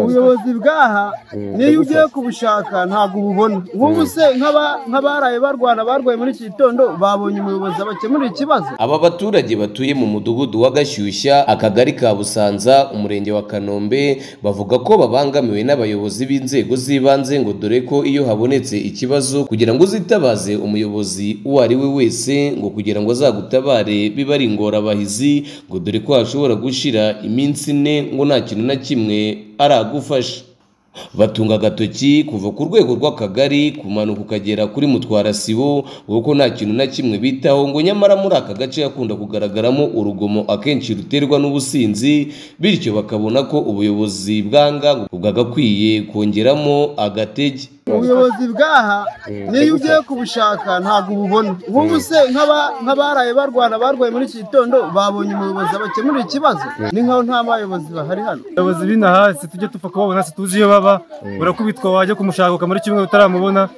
ubuyobozi bw'aha niyo ugiye kubushaka ntabwo ububona nk'ubu se nk'abaraye barwana barwaye muri iki gitondo babonye umuyobozi abakemurira ikibazo Aba baturage batuye mu mudugudu wa Gashyushya akagari ka Busanza umurenge wa Kanombe bavuga ko babangamiwe n'abayobozi b'inzego z'ibanze ngo dore ko iyo habonetse ikibazo kugira ngo uzitabaze umuyobozi uwo ari we wese ngo kugira ngo azagutabare biba ari ingorabahizi ngo dore ko hashobora gushira iminsi ine ngo nta kintu na kimwe aragufasha batunga agatoki kuva ku rwego rw'akagari kumanuka ukagera kuri mutwara sibo kuko nta kintu na kimwe bitaho ngo nyamara muri aka gace hakunda kugaragaramo urugomo akenshi ruterwa n'ubusinzi bityo bakabona ko ubuyobozi bwanga ngo bwagakwiye kongeramo agatege ubuyobozi bw'aha niyo ugiye kubushaka ntabwo ububona nk'ubu se nk'abaraye barwana barwaye muri iki gitondo babonye umuyobozi abakemurira ikibazo ni nk'aho nta bayobozi bahari hano abayobozi b'ino hasi tujye dupfa kubabona tuzi iyo baba urakubitwa wajya kumushaka ukamara icyumweru utaramubona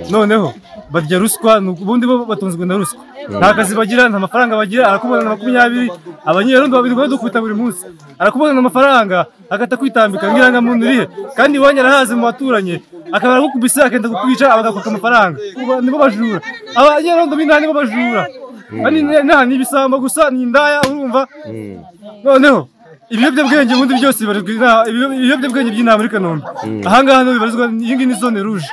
noneho barya ruswa ubundi bo batunzwe na ruswa nta kazi bagira nta mafaranga bagira arakubonana makumyabiri abanyerondo babiri bari dukubita buri munsi arakubonana amafaranga agahita kwitambika nk'irangamuntu urihe kandi iwanyu arahazi mu baturanyi akabara gukubise akenda kukwica agakuka amafaranga Ubu nibo bajura abanyerondo b'inaha nibo bajura Bani- inaha ni ibisambo gusa ni indaya urumva noneho ibiyobyabwenge ubundi byose bibarizwa inaha ibiyo- ibiyobyabwenge by'inaha muri kanombe ahangaha niho bibarizwa iyi ngiyi ni zone ruje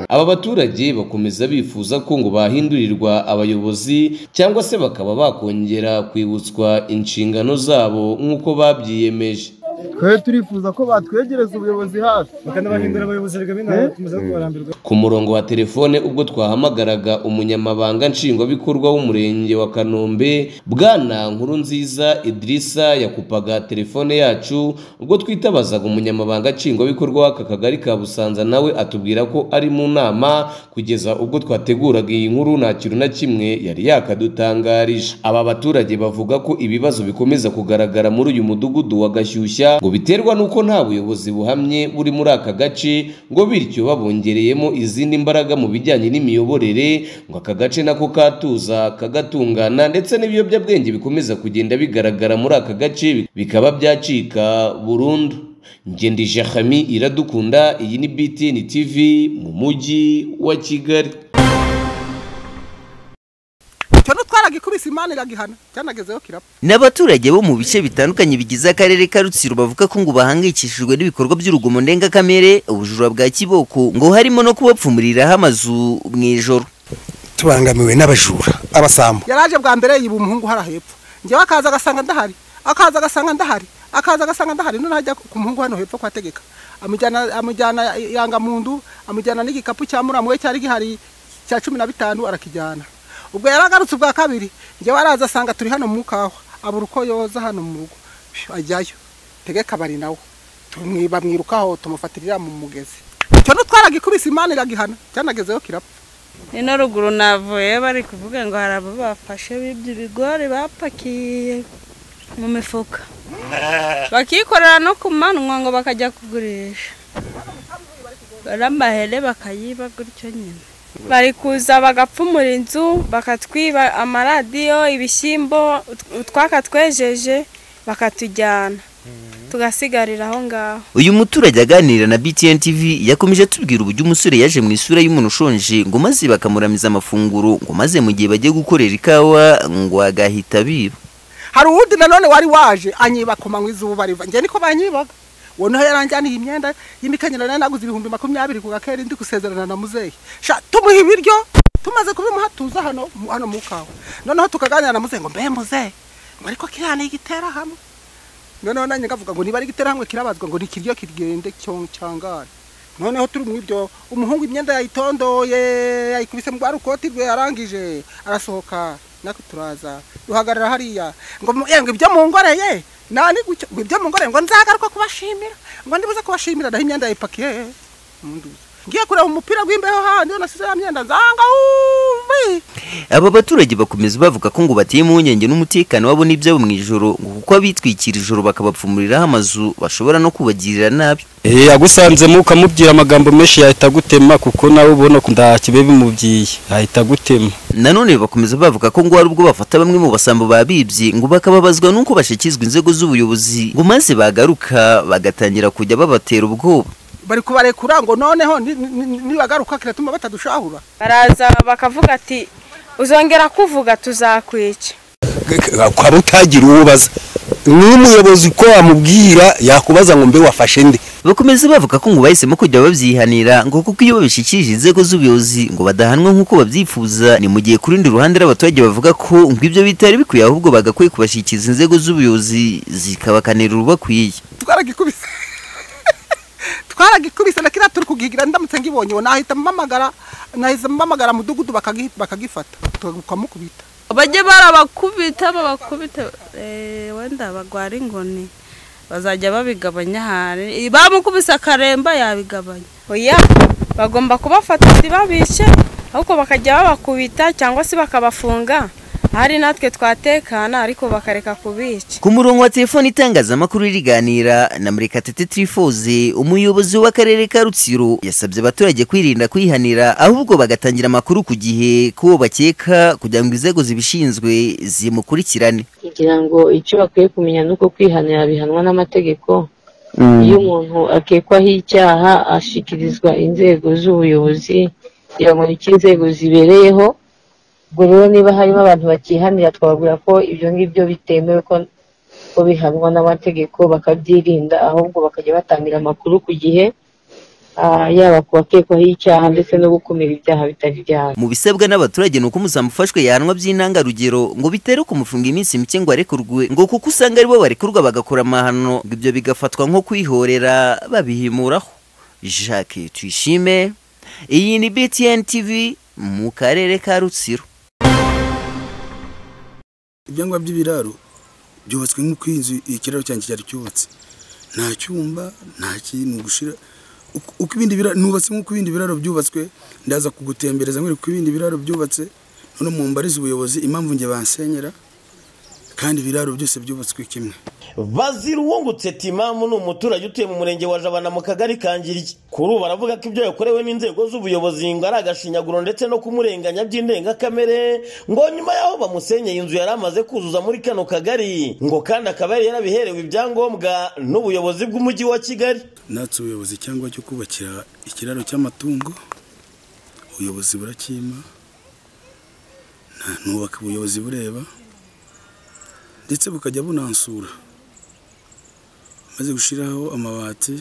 aba baturage bakomeza bifuza ko ngo bahindurirwa abayobozi cyangwa se bakaba bakongera kwibutswa inshingano zabo nk'uko babyiyemeje twe turifuza ko batwegereza ubuyobozi hafi bakanabahindura abayobozi bigaba inaha bakomeza no kubarambirwa ku murongo wa telefone ubwo twahamagaraga umunyamabanga nshingwabikorwa w'umurenge wa kanombe bwana nkuru nziza idirisa yakupaga telefone yacu ubwo twitabazaga umunyamabanga nshingwabikorwa w'aka kagari ka busanza nawe atubwira ko ari mu nama kugeza ubwo twateguraga iyi nkuru nta kintu na kimwe yari yakadutangarije aba baturage bavuga ko ibibazo bikomeza kugaragara muri uyu mudugudu wa gashyushya ngo biterwa n'uko nta buyobozi buhamye buri muri aka gace ngo bityo babongereyemo izindi mbaraga mu bijyanye n'imiyoborere ngo aka gace nako katuza kagatungana ndetse n'ibiyobyabwenge bikomeza kugenda bigaragara muri aka gace bikaba byacika burundu ngendije hami iradukunda iyi ni BTN TV mu mujyi wa Kigali cyo nutwaragikubise imana iragihana cyanagezeho kirapfa n'abaturage bo mu bice bitandukanye bigize akarere ka rutsiro bavuga ko ngo bahangayikishijwe n'ibikorwa by'urugomo ndengakamere ubujura bwa kiboko ngo harimo no kubapfumuriraho amazu mu ijoro tubangamiwe n'abajura abasambo yaraje bwa mbere yiba umuhungu hara hepfo njyewe akaza agasanga ndahari akaza agasanga ndahari akaza agasanga ndahari none ajya ku muhungu hano hepfo kwa tegeka amujyana amujyana yangamundu amujyana n'igikapu cya muramu we cyari gihari cya cumi na bitanu arakijyana ubwo yaragarutse ubwa kabiri njyewe araza asanga turi hano mu kawa abura uko yoza hano mu rugo Phew, ajyayo tegeka bari nawe tumwi- bamwirukaho tumufatirira mu mugezi cyo nutwaragikubise imana iragihana cyanagezeho kirapfa ino ruguru navuye bari kuvuga ngo hari abo bafashe bibye ibigori bapakiye mu mifuka bakikorera no ku manywa ngo bakajya kugurisha n'amahere bakayiba gutyo nyine bari kuza bagapfumura inzu bakatwiba amaradiyo ibishyimbo twakatwejeje bakatujyana tugasigarira aho ngaho uyu muturage aganira na btn tv yakomeje atubwira uburyo umusore yaje mu isura y'umuntu ushonje ngo maze bakamuramiza amafunguro ngo maze mu gihe bagiye gukorera ikawa ngo agahita biba hari uwundi nanone wari waje anyiba komanywa izuba riva njye niko banyibaga uwo niho yaranjyaniye imyenda y'imikenyero nari naguze ibihumbi makumyabiri ku gakeri ndi gusezerana na muzehe sha tumuha ibiryo tumaze kubimuha tuza hano mu- hano mu kawa noneho tukaganira na muzehe ngo mbe muzehe ngo ariko kiriya ni igitera hamwe noneho nanjye ngavuga ngo niba ari igitera hamwe kirabazwa ngo nikiryo kigende cyo- cyangare noneho turi mu ibyo umuhungu imyenda yayitondoye yayikubise mu rukoti rwe arangije arasohoka natwe turaza duhagarara hariya ngo mu- eh, ngo ibyo mungoreye nani gutyo ngo ibyo mungoreye ngo nzagaruka kubashimira ngo ndibuze kubashimira naho imyenda yayipakiye munduza ngiye kureba umupira w'imbeho handi nasize ya myenda nzanga umbe ukuri aba baturage bakomeza bavuga ko ngo bateye impungenge n'umutekano wabo n'ibyabo mu ijoro ngo kuko abitwikira ijoro bakabapfumuriraho amazu bashobora no kubagirira nabi yagusanzemo ukamubwira amagambo menshi yahita agutema kuko nawe ubona ko nta kibe bimubwiye yahita agutema nanone bakomeza bavuga ko ngo hari ubwo bafata bamwe mu basambo babibye ngo bakababazwa n'uko bashyikirizwa inzego z'ubuyobozi ngo maze bagaruka bagatangira kujya babatera ubwoba bari kubarekura ngo noneho ni- ni- ni- nibagaruka kiratuma batadushahura baraza bakavuga ati uzongera kuvuga tuzakwica ukaba utagira uwo ubaza n'umuyobozi uko wamubwira yakubaza ngo mbe wafashe nde bakomeza bavuga ko ngo bahisemo kujya babyihanira ngo kuko iyo babishyikirije inzego z'ubuyobozi ngo badahanwa nk'uko babyifuza ni mu gihe ku rundi ruhande abaturage bavuga ko ngo ibyo bitari bikwiye ahubwo bagakwiye kubashyikiriza inzego z'ubuyobozi zikabakanira urubakwiye twaragikubise twaragikubise na kiriya turi kugihigira ndamutse ngibonye uwo nahita mpamagara nahise mpamagara mudugudu bakagihi- bakagifata tukamukubita bajye barabakubita babakubita eh, wenda bagwara inkoni bazajya babigabanya ahari bamukubise akaremba yabigabanya oya bagomba kubafata ntibabishe ahubwo bakajya babakubita cyangwa se bakabafunga ahari natwe twatekana ariko bakareka kubica ku murongo wa telefoni itangazamakuru riganira na murekatete tirifoze umuyobozi w'akarere ka rutsiro yasabye abaturage kwirinda kwihanira ahubwo bagatangira amakuru ku gihe k'uwo bakeka kugira ngo inzego zibishinzwe zimukurikirane kugira ngo icyo bakwiye kumenya ni uko kwihanira bihanwa n'amategeko iyo umuntu akekwaho icyaha ashyikirizwa inzego z'ubuyobozi kugira ngo nicyo inzego zibereyeho ubwo rero niba harimo abantu bakihanira twababwira ko ibyo ngibyo bitemewe ko ko bihanwa n'amategeko bakabyirinda ahubwo bakajya batangira amakuru ku gihe ah, yaba ku bakekwaho icyaha ndetse no gukumira ibyaha bitari ibyaha mu bisabwa n'abaturage ni uko umusambi ufashwe yahanwa by'intangarugero ngo bitere kumufunga iminsi mike ngo arekurwe ngo kuko usanga aribo barekurwa bagakora amahano ngo ibyo bigafatwa nko kwihorera babihimuraho jacques tuyishime iyi ni btn tv mu karere ka rutsiro ibyangwa by'ibiraro byubatswe nk'uko iyi nzu ikiraro cyanjye cyari cyubatse nta cyumba nta kintu gushira Uko- uko ibindi biraro nubatse nk'uko ibindi biraro byubatswe ndaza kugutembereza nkwereka uko ibindi biraro byubatse none mumbarize ubuyobozi impamvu njye bansenyera kandi ibiraro byose byubatswe kimwe bazira uwungutse timamu ni umuturage utuye mu murenge wa jabana mu kagari kangirye kuri ubu baravuga ko ibyo yakorewe n'inzego z'ubuyobozi ngo ari agashinyaguro ndetse no kumurenganya by'indengakamere ngo nyuma y'aho bamusenyeye inzu yari amaze kuzuza muri kano kagari ngo kandi akaba yari yarabiherewe ibyangombwa n'ubuyobozi bw'umujyi wa kigali natse ubuyobozi cyangwa cyo kubakira ikiraro cy'amatungo ubuyobozi burakima nta nubaka ubuyobozi bureba ndetse bukajya bunansura maze gushyiraho amabati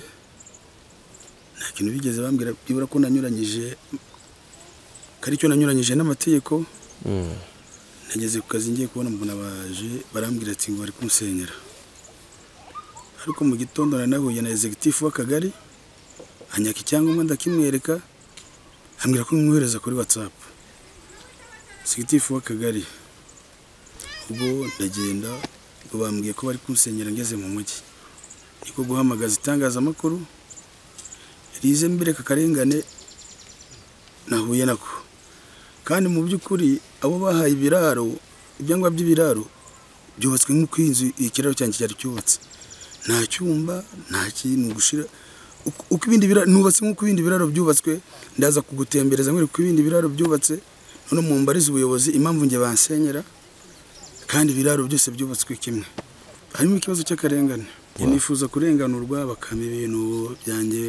nta kintu bigeze bambwira byibura ko nanyuranyije ko ari cyo nanyuranyije n'amategeko nageze ku kazi ngiye kubona mbona baje barambwira ati ngo bari kumusenyera ariko mu gitondo nari nahuye na executive w'akagari anyaka icyangombwa ndakimwereka ambwira ko mwohereza kuri whatsapp executive w'akagari ubwo ndagenda ubwo bambwiye ko bari kunsenyera ngeze mu mujyi niko guhamagaza itangazamakuru rize mbireka akarengane nahuye nako kandi mu by'ukuri abo bahaye ibiraro ibyangwa by'ibiraro byubatswe nk'uko iyi nzu ikiraro cyanjye cyari cyubatse nta cyumba nta kintu gushira Uko- uko ibindi biraro nubatse nk'uko ibindi biraro byubatswe ndaza kugutembereza nkwereka uko ibindi biraro byubatse none mumbarize ubuyobozi impamvu njye bansenyera kandi ibiraro byose byubatswe kimwe harimo ikibazo cy'akarengane Njye nifuza kurenganurwa bakama ibintu byanjye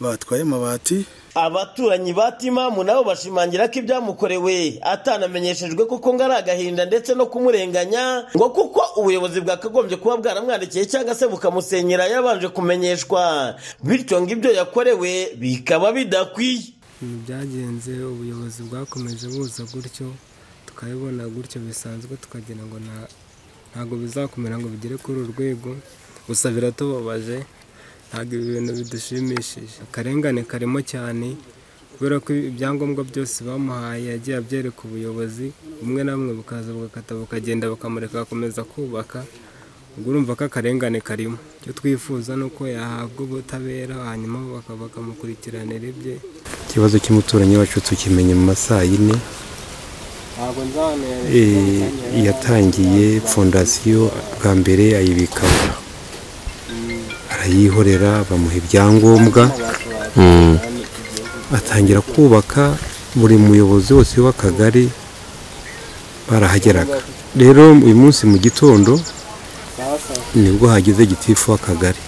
batwaye amabati abaturanyi ba timamu nabo bashimangira ko ibyamukorewe atanamenyeshejwe kuko ngo ari agahinda ndetse no kumurenganya ngo kuko ubuyobozi bwakagombye kuba bwaramwandikiye cyangwa se bukamusenyera yabanje kumenyeshwa bityo ngo ibyo yakorewe bikaba bidakwiye ibintu byagenze ubuyobozi bwakomeje buza gutyo tukabibona gutyo bisanzwe tukagira ngo nta- ntabwo bizakomera ngo bigere kuri uru rwego gusa biratubabaje ntabwo ibi bintu bidushimishije akarengane karimo cyane kubera ko ibyangombwa byose bamuhaye yagiye abyereka ubuyobozi bumwe na bumwe bukaza bugakata bukagenda bakamureka agakomeza kubaka ubwo urumva ko akarengane karimo icyo twifuza ni uko yahabwa ubutabera hanyuma baka- bakamukurikiranira ibye ikibazo cy'umuturanyi wacu tukimenya mu masaha yine Eh, yatangiye fondasiyo bwa mbere ayibikamo arayihorera bamuha ibyangombwa atangira kubaka buri muyobozi wose w'akagari barahageraga rero uyu munsi mu gitondo nibwo hagize gitifu w'akagari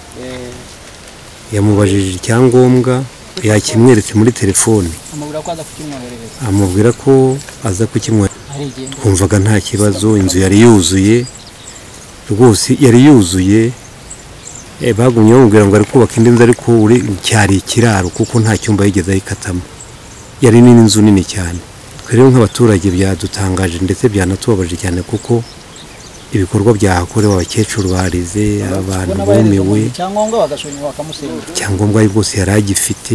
yamubajije icyangombwa yakimweretse muri telefoni amubwira ko aza kukimwoherereza amubwira ko aza kukinywa Arigenda. twumvaga nta kibazo inzu yari yuzuye rwose yari yuzuye Eh, bagumye bamubwira ngo ari kubaka indi nzu ariko uri cyari ikiraro kuko nta cyumba yigeze ayikatamo yari nini inzu nini cyane twe rero nk'abaturage byadutangaje ndetse byanatubabaje cyane kuko ibikorwa byahakorewe abakecuru barize abantu Ubona bahereza bumiwe umuntu icyangombwa bagashonye bakamusenyera icyangombwa ari bwose yari agifite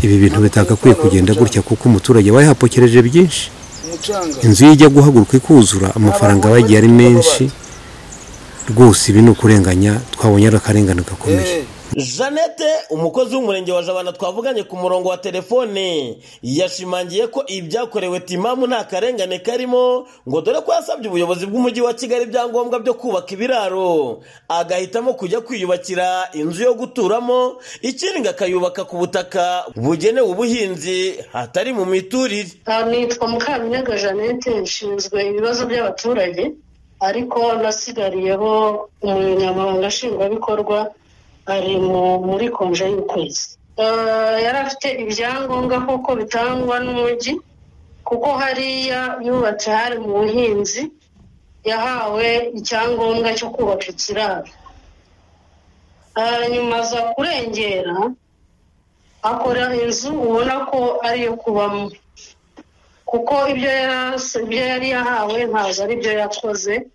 ibi bintu bitagakwiye kugenda gutya kuko umuturage aba yahapokereje byinshi inzu ye ijya guhaguruka ikuzura amafaranga aba yagiye ari menshi rwose ibi ni ukurenganya twabonye ari akarengane gakomeye Jeannette umukozi w'umurenge wa jabana twavuganye ku murongo wa telefone yashimangiye ko ibyakorewe timamu nta karengane karimo ngo dore ko yasabye ubuyobozi bw'umujyi wa kigali ibyangombwa byo kubaka ibiraro agahitamo kujya kwiyubakira inzu yo guturamo ikindi ngo akayubaka ku butaka bugenewe ubuhinzi hatari mu miturire Ah, nitwa mukaminyaga jeannette nshinzwe ibibazo by'abaturage ariko nasigariyeho umunyamabanga nshingwabikorwa ari mu- muri konje y'ukwezi Ah, yari afite ibyangombwa koko bitangwa n'umujyi kuko hariya yubatse hari mu buhinzi yahawe icyangombwa cyo kubaka ikiraro Ah, nyuma aza kurengera akora inzu ubona ko ari iyo kubamo kuko ibyo yas- ibyo yari yahawe ntabwo ari byo yakoze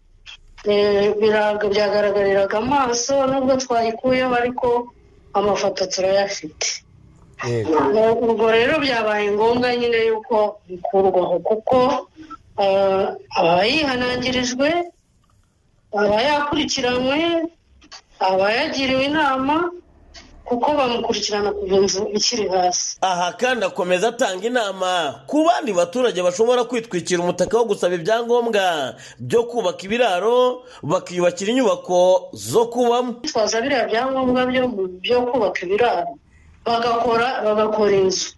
Eh, biraga- byagaragariraga amaso nubwo twayikuyeho ariko amafoto turayafite Ubwo- ubwo rero byabaye ngombwa nyine yuko bikurwaho kuko eh, aba yihanangirijwe aba yakurikiranwe aba yagiriwe inama kuko bamukurikirana kuva inzu ikiri hasi aha kandi akomeza atanga inama ku bandi baturage bashobora kwitwikira umutaka wo gusaba ibyangombwa byo kubaka ibiraro bakiyubakira inyubako zo kubamo bitwaza biriya byangombwa byo byo kubaka ibiraro bagakora bagakora inzu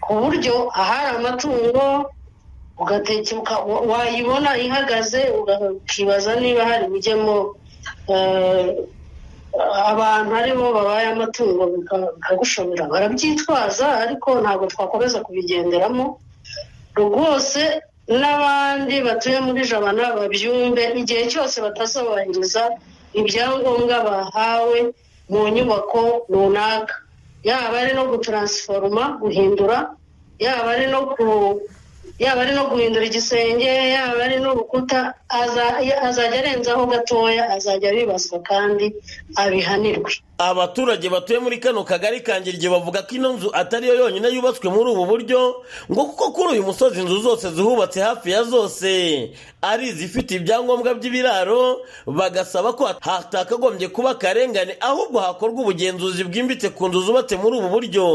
ku buryo ahari amatungo ugateka wayibona ihagaze uga- ukibaza niba hari ibijyamo eh, abantu aribo babaye amatungo bika- bikagushobora barabyitwaza ariko ntabwo twakomeza kubigenderamo rwose n'abandi batuye muri jabana babyumve igihe cyose batazubahiriza ibyangombwa bahawe mu nyubako runaka yaba ari no gutaransiforoma guhindura yaba ari no ku yaba ari no guhindura igisenge yaba ari n'urukuta aza- azajya arenzaho gatoya azajya abibazwa kandi abihanirwe abaturage batuye muri kano kagari kangirye bavuga ko ino nzu atari yo yonyine yubatswe muri ubu buryo ngo kuko kuri uyu musozi inzu zose zihubatse hafi ya zose ari izifite ibyangombwa by'ibiraro bagasaba ko hatakagombye kuba akarengane ahubwo hakorwa ubugenzuzi bwimbitse ku nzu zubatse muri ubu buryo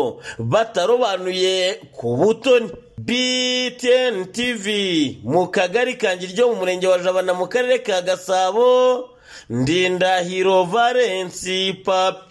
batarobanuye ku butoni btn tv mu kagari kangirye mu murenge wa jabana mu karere ka gasabo ndindahiro valensi papi